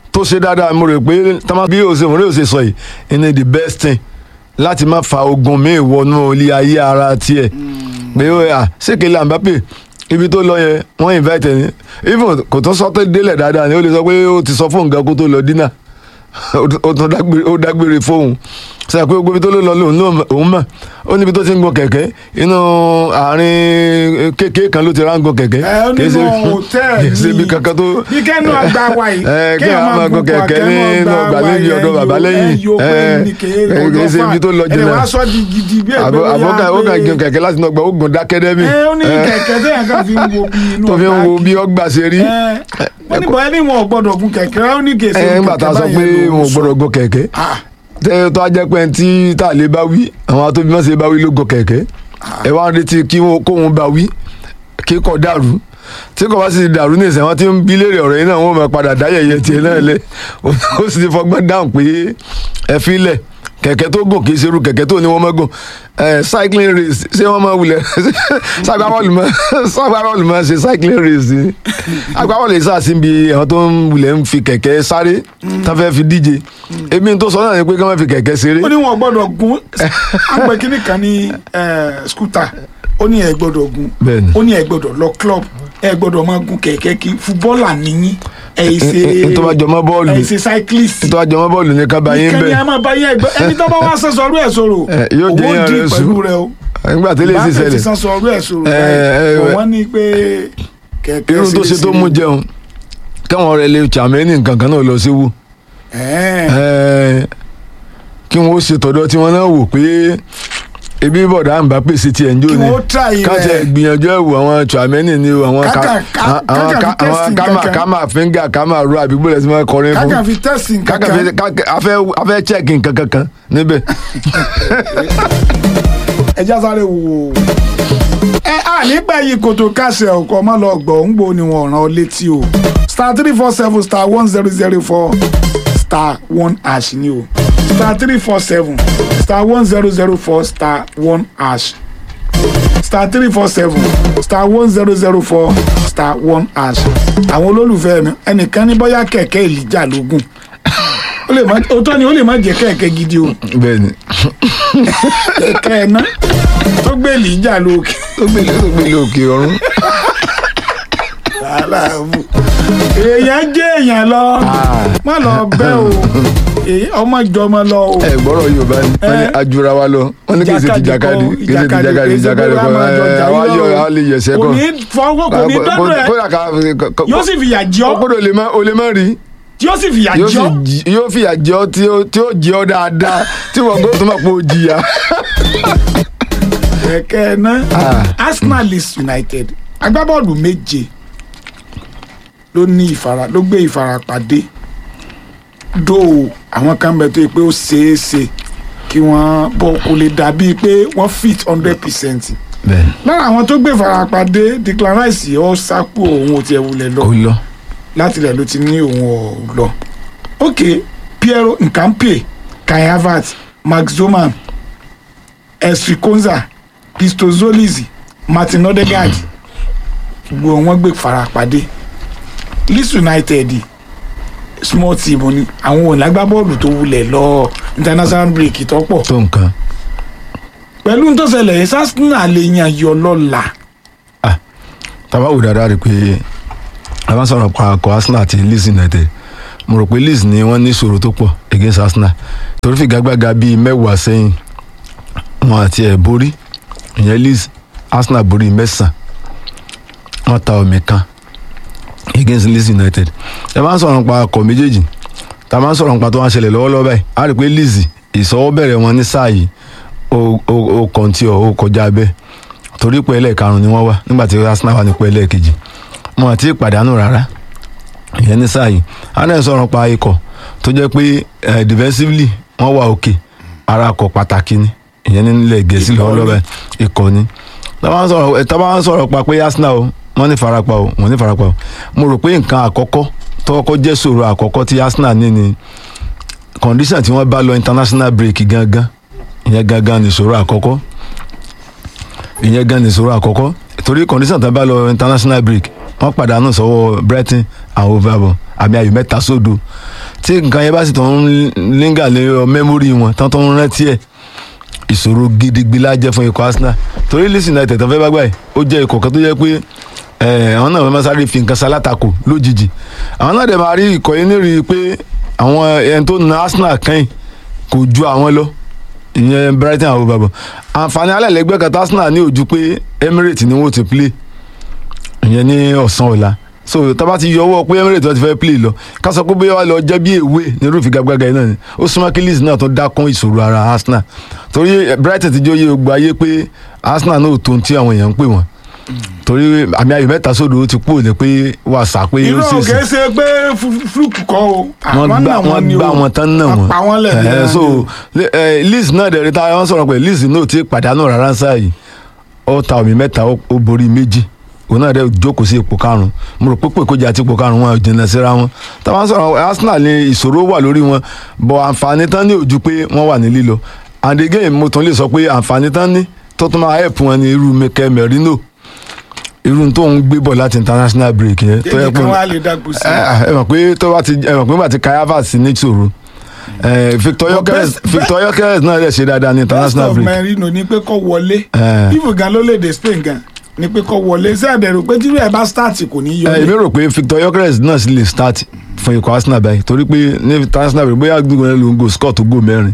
tó ṣe dáadáa mo rò pé tamá bí o ṣe mo rí o ṣe sọ yìí ní the best thing láti má fa ogun míì wọnú ilé ayé ara tiẹ̀ pé ó yà ṣèkèlè Mbappe ibi tó lọ yẹn wọ́n invite ẹni even kò tún sọ tó délẹ̀ dáadáa ni ó lè sọ pé ó ti sọ fóun gan kó tó lọ dínà ó tún dágbére ó dágbére fóun sọ pé gbogbo ibi tó ló lọ lòun náà òun mọ̀ ó níbi tó ti ń gun kẹ̀kẹ́ inú àárín kékeré kan ló ti rá ń gun kẹ̀kẹ́ ẹ ó kì í nínú ṣe- hòtẹ́ẹ̀lì kì í ṣe ibi kankan tó bí kẹ́nu àgbà wa yìí ẹ kí a máa gun kẹ̀kẹ́ nínú gbàlejò ọ̀dọ̀ bàbá lẹ́yìn ẹ kì í ṣe ibi tó lọ ẹ̀ jìnnà wá sọ di gidi bí àbọ̀ àbọ̀ kan ó kàn gun kẹ̀kẹ́ láti náà gba ó gun dákẹ́dẹ́mì ẹ ó ní kẹ̀kẹ́ tẹ̀yàn kan fi ń wo bí inú tó fi ń wo bí ọgbà ṣe rí ẹ wọ́n ní bọ̀ ẹni wọn ò gbọ́dọ̀ gun kẹ̀kẹ́ ó ní kèsì ẹ ńgbà tá a sọ pé wọn ò gbọdọ̀ gun kẹ̀kẹ́ tẹ tó a jẹ́ pé tí tá a lè bá wí àwọn atóbi mọ́sẹ̀ bá wí ló gun kẹ̀kẹ́ ẹ wá ń retí kí wọn- kóun bá wí kí kò dàrú tí kò bá sì dàrú ní ìsìn wọn ti ń bí léèrè ọ̀rọ̀ yìí náà wọn máa padà dá yẹ̀yẹ́ tiẹ̀ náà lẹ̀ ó sì ti fọgbọ́n dáhùn pé ẹ fi lẹ̀ kẹ̀kẹ́ tó gùn kì í ṣerú kẹ̀kẹ́ tó ní wọ́n máa gùn ẹ cycling race ṣé wọ́n máa wulẹ̀ sagbábọ́ọ̀lù máa sagbábọ́ọ̀lù máa ṣe cycling race ni agbábọ́ọ̀lù yìí sáà sí ibi àwọn tó ń wulẹ̀ ń fi kẹ̀kẹ́ sáré tá fẹ́ fi díje èmi tó sọ náà ni pé kí wọ́n fi kẹ̀kẹ́ ṣeré ó ní wọn ò gbọ́dọ̀ gun àgbẹ̀ kínní kan ní eh, scooter ó ní ẹ gbọ́dọ̀ gun Bẹ́ẹ̀ni. ó ní ẹ gbọ́dọ̀ lọ club ẹ gbọ́dọ̀ máa gun kẹ̀kẹ́ kí fúbọ́ọ̀là níyìn ẹ yìí ṣe Ẹ- ẹ tó bá jọmọ́ bọ́ọ̀lù. ẹ yìí ṣe cyclist tó àjọmọ́ bọ́ọ̀lù ní kábà yín ìkànnì bẹ́ẹ̀ a máa bá yẹ ẹgbẹ́ ẹni tó bá wá sẹ́sọ ọdún ẹ̀ sọ̀rọ̀ Ẹ, yóò jẹ́ owó yàn dì rẹ̀ pẹ̀lú sùn. rẹ o nígbà tí lè bá sì fẹ́ ti ṣẹlẹ̀ sẹ́sọ ọdún ẹ̀ sọ̀rọ̀ Ẹ, ẹ, báyìí ẹ. wọ́n ní pé kẹ̀kẹ́ irú tó ṣe tó mú jẹun káwọn ọ̀rẹ́ lè chàmẹ́nì nǹkan kan náà lọ sí wù ẹ̀ẹ́n kí wọ́n ó ṣe tọ̀dọ̀ tí wọ́n náà wò pé ebi bọ̀dá àǹbá pèsè tiẹ̀ ń jó kí ni wọ́n try káṣẹ rẹ̀ gbìyànjú ẹ̀ wò àwọn chàmẹ́nì ni o àwọn ká- Kákà- ká- àwọn kákà ká- fi àwọn testing kámà kankan. kámà fíńgà kámà ro àbí gbọ́dọ̀ tí wọ́n kọrin fún kákà fi testing kákà kankan fi kákà afẹ́ afẹ́ check nǹkan kankan níbẹ̀ ẹja sáré wò ó. ẹ á nígbà yìí kòtò káṣẹ ọkọ ọmọ lọ gbọ ń gbó ni wọn ràn ọ létí o star three four seven star one zero zero four star one hash ni o star three four seven star one zero zero four star one hash star three four seven star one zero zero four star one hash àwọn olólùfẹ́ mi ẹnìkan ní bóyá kẹ̀kẹ́ ìlíjà lógún ó lè má òótọ́ ni ó lè má jẹ́ kẹ̀kẹ́ gidi o bẹ́ẹ̀ ni kẹ̀kẹ́ ẹ̀ná tó gbé ìlíjà lókè. ó gbélé ó gbélé òkè ọ̀run aláàbò èèyàn jẹ́ èèyàn lọ má lọ bẹ́ o Èyí- ọmọ ìjọmọ lọ o ẹ gbọ́rọ̀ yorùbá ni wọ́n ní Ẹ. ajura wa lọ wọ́n ní kì í ṣe ti Ìjàkadì jákàdì kọ́, kì í ṣe ti jákàdì kì í ṣe jákàdì pé kọ́ wàá máa jọ jà ẹ wá yín yọ lọ. a lè yẹsẹ̀ kò kọ́ ní fọwọ́ kò ní dọ́dọ̀ ẹ̀ kódà ká yóò sì fìyà jẹ ọ́ kódà o lè má o lè má rí yóò sì fìyà yóò jẹ sì ọ́ jí- yóò fìyà jẹ ọ́ tí ó- tí ó jẹ ọ́ dáadáa tí wọ́n gbọ́dọ̀ tó máa pọ̀ jìyà. kẹ̀kẹ́ náà Arsenal Leeds United agbábọ́ọ̀lù méje ló ní ìfara ló gbé ìfarapàdé dó àwọn kan bẹ tó yẹ pé ó ṣeé ṣe kí wọ́n bọ́ kó lè dàbí pé wọ́n fit hundred percent bẹ́ẹ̀ni lára àwọn tó gbé ìfarapàdé Declan Rice ọ sápò òun ò tiẹ̀ wulẹ̀ lọ ó lọ láti ilẹ̀ ló ti ní òun ò lọ. ok Piero Nkampe Kai Havertz Max Zoman Esri Konza Pistozolizi Martin Odegaard gbogbo wọn gbé farapàdé Leeds United small team ni àwọn ò lágbábọ́ọ̀lù tó wulẹ̀ lọ international break tó pọ̀ tó nǹkan pẹ̀lú tó ṣẹlẹ̀ yìí Arsenal lè yan yọ lọ́la tàbá wò dáadáa rí i pé a bá sọ̀rọ̀ pa akọ Arsenal àti Leeds United mo rò pé Leeds ni wọ́n ní ìṣòro tó pọ̀ against Arsenal torí fìgágbága bíi mẹ́wàá sẹ́yìn wọn àti ẹ̀ borí ìyẹn Leeds Arsenal borí mẹ́sàn-án wọ́n ta ọ̀mì kan against Leeds United ẹ bá ń sọ̀rọ̀ pa akọ méjèèjì tá a bá ń sọ̀rọ̀ pa tó wá ṣẹlẹ̀ lọ́wọ́lọ́wọ́ báyìí a rí i pé Leeds ìsọwọ́bẹ̀rẹ̀ wọn ní sáà yìí ó ó ó kọ́ntì ọ̀ ó kọjá bẹ́ẹ̀ torí pé ẹlẹ́ẹ̀karùn-ún ni wọ́n wá nígbà tí Arsenal wà nípò ẹlẹ́ẹ̀kejì wọn àti ìpàdánù rárá ìyẹn ní sáà yìí a náà sọ̀rọ̀ pa ikọ̀ tó jẹ́ pé eh, defensively wọ́n wà òkè ara akọ̀ pàtàkì ni ìyẹn nílẹ̀ gẹ̀ẹ́sì lọ́wọ́lọ́wọ́ ikọ̀ ni tábà ń sọ̀rọ̀ eh, tábà ń sọ̀rọ̀ pa pé Arsenal o wọ́n ní farapa o wọ́n ní farapa o mo rò pé nǹkan àkọ́kọ́ tọ́kọ́ jẹ́ ṣòro àkọ́kọ́ tí Arsenal ní ni condition tí wọ́n bá lọ international break gangan ìyẹn gangan ni ìṣòro àkọ́kọ́ ìyẹn gan ni ìṣòro àkọ́kọ́ torí condition tó bá lọ international break wọ́n pàdánù sọ́wọ́ Brighton and Hove Albion àmì ayò mẹ́ta sódò tí nǹkan yẹn bá sì tó ń língà lé mẹ́mórì wọn tán tó ń rántí ẹ̀ ìṣòro gidigidi la jẹ́ fún ikọ̀ Arsenal torí Leeds United tó fẹ́ bá gbà yìí ó jẹ́ ikọ̀ kan tó jẹ́ pé ẹ̀, àwọn náà fẹ́ máa sáré fi nǹkan sálátakò lójijì àwọn náà dẹ̀ máa rí ikọ̀ yìí nírìí pé àwọn ẹni tó na Arsenal kẹ́yìn kò ju àwọn lọ ìyẹn Brighton àwọn bàbá àǹfààní alẹ́lẹ́gbẹ́ kan tí Arsenal ní ojú pé Emirates ni wọ́n ti play ìyẹn ní ọ̀sán ọ̀la so tábà ti yọ ọwọ́ pé Emirates wọn ti fẹ́ play lọ ká sọ pé bóyá wà lọ jẹ́ bí èwe ní irúfẹ́ gàgbàgà yìí náà ni ó súnmọ́ kí Leeds náà tó dákún ìṣòro ara Arsenal torí Brighton ti jóye gbogbo ayé pé Arsenal náà ò tó ohun tí àwọn èèyàn ń pè wọ́n torí àmì ayò mẹ́ta sódò ó ti kú òní pé wà sá pé ó irú ṣèṣe òkè ṣe pé flu- fluke kọ́ o wọ́n Àwọn gbá náà wọ́n ni gbá o. wọn tán náà Wọ́n wọ́n pa wọ́n lẹ̀ Eh, bí so wọ́n le- eh, Leeds náà dẹ̀ rí ta wọ́n sọ̀rọ̀ pé Leeds náà ti pàdánù rárá sáà yìí ó ta omi mẹ́ta ó ó borí méjì òun náà dẹ̀ jókòó sí ipò karùn-ún mo rò pé pé kójà àti ipò karùn-ún wọn ò jìnnà síra wọn táwọn sọ̀rọ̀ Arsenal ní ìṣòro wà lórí wọn bọ̀ àǹfààní tán ní ojú pé wọ́n wà ní lílọ and again mo tún lè sọ pé àǹfààní tán ní tó tún máa help wọn ní irú Mikel Merino irú tó ń gbé bọ̀ láti international break yẹn tó yẹ èmi pé kan wá lè dàgbù sí i. ẹ ẹ mọ̀ pé tó bá ti ẹ mọ̀ pé bá ti ka Havertz ní ìṣòro ẹ, Victor Gyökeres best- Victor Gyökeres náà lè ṣe dáadáa ní best international of break Merino ni pé kó wọlé Eh. ifu gan ló lè dé Spain gan ni pé kó wọlé ṣé ẹ̀dẹ̀rù pé tírú ẹ̀ bá start kò ní ẹ, èmi yọlé. rò pé Victor Gyökeres náà sì lè start fún ikọ̀ Arsenal báyìí torí pé ní international break bóyá gbogbo ẹ ló ń go score tó go mẹ́rin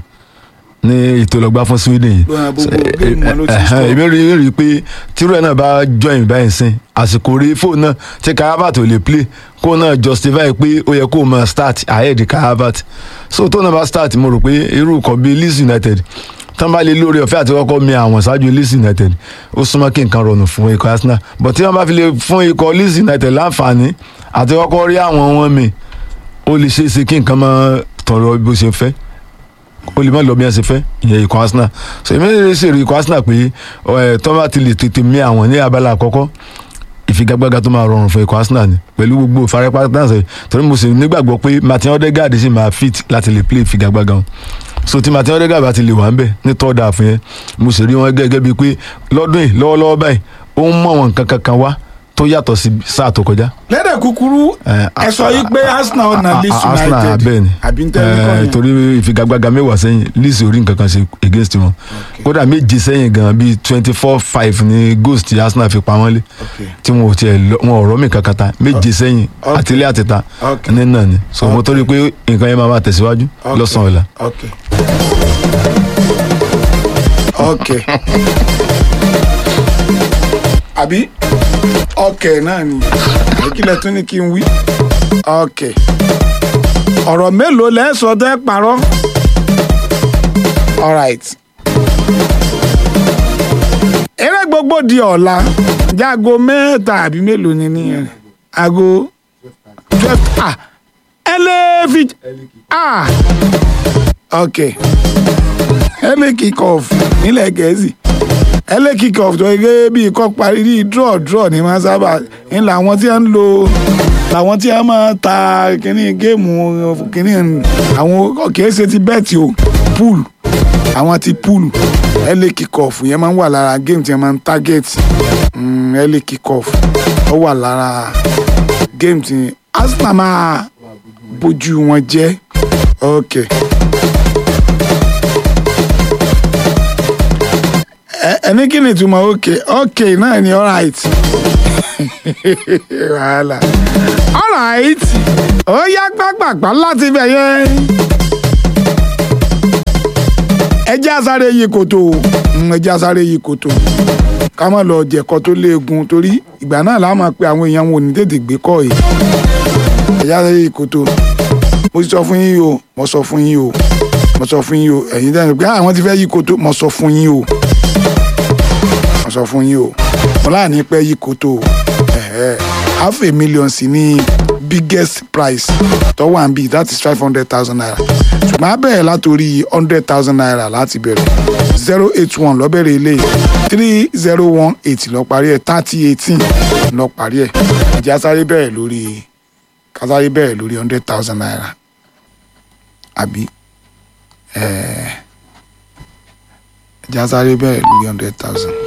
ní ètò ìlọgbà fún Sweden yìí Gbọ́n gbogbo So, géèmù wọn ló ti ẹ̀hẹ́n, score. èmi rí rí i pé tírú ẹ̀ náà bá join báyìí sìn àsìkò rí fóònù náà tí Kai Havertz ò lè play kó náà justify pé ó yẹ kó máa start ahead Kai Havertz so tó náà bá start mo rò pé irú nǹkan bíi Leeds United tán bá lè lórí ọ̀fẹ́ àti kọ́kọ́ mi àwọn ṣáájú Leeds United ó súnmọ́ kí nǹkan rọrùn fún ikọ̀ Arsenal but tí wọ́n bá fi lè fún ikọ̀ Leeds United láǹfààní àti kọ́kọ́ rí àwọn wọn mi ó lè ṣeé ṣe kí nǹkan máa tọrọ bó ṣe fẹ́ ó lè má lọ bí wọn ṣe fẹ́ ìyẹn ikọ̀ Arsenal so èmi lè ṣe èrè ikọ̀ Arsenal pé ẹ tó bá ti lè tètè mí àwọn ní abala àkọ́kọ́ ìfigagbága tó máa rọrùn fún ikọ̀ Arsenal ni pẹ̀lú gbogbo ìfarapa dáǹsẹ̀ torí mo sì nígbàgbọ́ pé Martin Odegaard sì máa fit láti lè play ìfigagbága wọn so tí Martin Odegaard bá ti lè wà ń bẹ̀ ní third half yẹn mo sì rí wọn gẹ́gẹ́ bíi pé lọ́dún yìí lọ́wọ́lọ́wọ́ báyìí ó ń mọ̀ wọn nǹkan kankan wá tó yàtọ̀ sí sáà tó kọjá lẹ́dẹ̀ kúkúrú Eh, ẹ sọ yìí pé Arsenal ọ̀nà Leeds Arsenal United bẹ́ẹ̀ ni àbí ń tẹ́lẹ̀ kọ́ Eh, yẹn. torí ìfigagbága mẹ́wàá sẹ́yìn Leeds ò rí nǹkan kan ṣe against wọn kódà méje sẹ́yìn gan bíi twenty four five ni goals tí Arsenal fi pa wọ́n lé Okay. tí wọn ò tiẹ̀ lọ- wọn ò rọ́ mi kankan ta méje sẹ́yìn Okay. àtìlé àtìta Okay. ní náà ni so mo torí pé nǹkan yẹn máa máa tẹ̀síwájú Okay. lọ́sàn-án ọ̀la. ok ok àbí ok náà ni ìkìlẹ̀ tún ní kí n wí ok ọ̀rọ̀ mélòó lẹ́sọ̀ tẹ́ parọ́ alright eré gbogbo di ọ̀la jágo mẹ́ta àbí mélòó ni nìyẹn aago twelve ah ẹ lè fi ah ok early kick off nílẹ̀ gẹ̀ẹ́sì early kick off tó gẹ́gẹ́ bí ikọ́ parí ní draw draw ní máa sábà ń làwọn tí wọ́n ń lo làwọn tí wọ́n máa ta kínní géèmù kínní àwọn kìí ṣe ti bẹ́ẹ̀tì o pool àwọn ti pool early kick off yẹn máa ń wà lára géèmù tí wọ́n máa ń target mm, early kick off ó wà lára géèmù tí Arsenal máa bójú wọn jẹ́ ok. Ẹ- ẹni kí ni ìtumọ̀ ok ok náà ni alright wàhálà alright ó yá gbàgbàgbà láti bẹ̀ yẹn ẹjẹ́ àsáré yìí kòtò Mm, ẹjẹ́ àsáré yìí kòtò ká má lọ jẹ̀kọ́ tó léegun torí ìgbà náà la máa pe àwọn èèyàn wọn ò ní tètè gbé kọ́ yìí ẹjẹ́ àsáré yìí kòtò mo ti sọ fún yín o mo sọ fún yín o mo sọ fún yín o ẹ̀yin dáhùn pé àwọn ti fẹ́ yí kòtò mo sọ fún yín o mo sọ fún yín o mo láàánú pẹ́ yí kòtò o ẹ̀hẹ́. half a million sí ní biggest price tó wà ń bí that is five hundred thousand naira ṣùgbọ́n a bẹ̀rẹ̀ látòrí hundred thousand naira láti bẹ̀rẹ̀ zero eight one lọ bẹ̀rẹ̀ ilé three zero one eight lọ parí ẹ̀ thirty eighteen lọ parí ẹ̀ ìjà sáré bẹ̀rẹ̀ lórí kásáré bẹ̀rẹ̀ lórí hundred thousand naira àbí ẹ̀ẹ́ ìjà sáré bẹ̀rẹ̀ lórí hundred thousand.